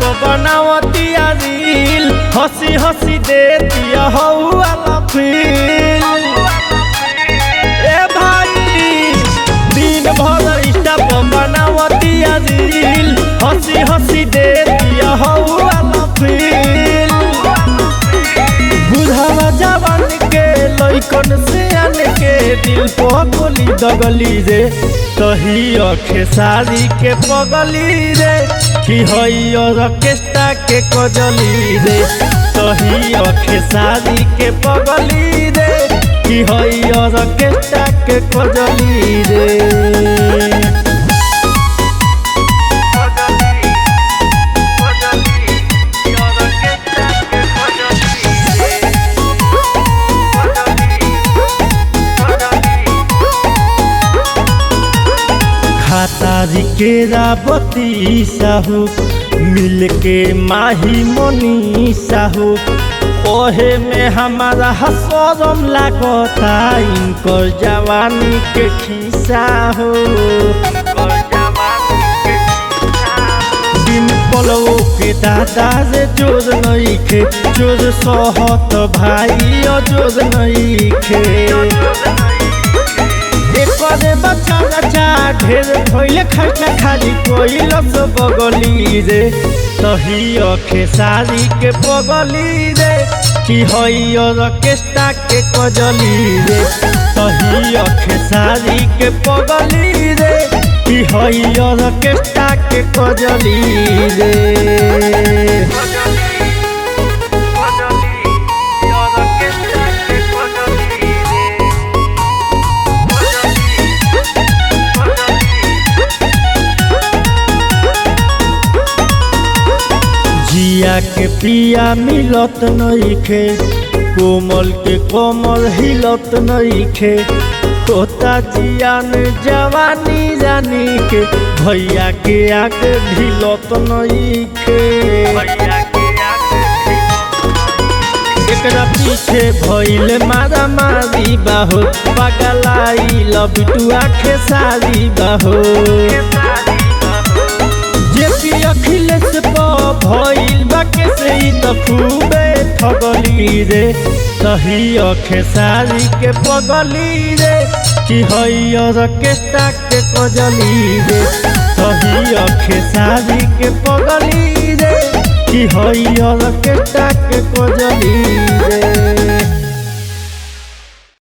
पर बनावतिया रील हंसी हंसी देतिया हऊ वाला फील ए भाई दिन भर इंस्टा पर बनावतिया रील हंसी हंसी देतिया हऊ वाला फील बुढ़ावा जवान के लइकन से आन के दिल पर गोली दगली रे तही अखे सारी के पगली रे कि हई ऑर्केस्ट्रा के कजली रे तही अखे सारी के पगली रे कि हई ऑर्केस्ट्रा के कजली रे खातारी के राबती साहू मिल के माही मनी साहू ओहे में हमारा हसरम लागता इनकर जवानी के खिस्सा हो दिन पलवो के दादा रे जोर नइखे जोर सहत भाई अजोर नइखे एकरे बच्चा बच्चा ढेर भइले खर्चा खाली कोइलस बगली रे तही अखे सारी के बगली रे कि हई ऑर्केस्ट्रा के कजली रे तही अखे सारी के बगली रे कि हई ऑर्केस्ट्रा के कजली रे जिया के पिया मिलत नइखे कोमल के कोमल हिलत नइखे तोता जियान जवानी जानी के भैया के आके ढिलत नइखे एकरा पीछे भइले मारा मारी बाहो पगलाई लबिटुआ खेसारी बाहो जेपी अखिलेश प भइल बा के से ई त खूबे ठगली रे सही अखे सारी के पगली रे कि हई ऑर्केस्ट्रा के कजली रे सही अखे सारी के पगली रे कि हई ऑर्केस्ट्रा के कजली रे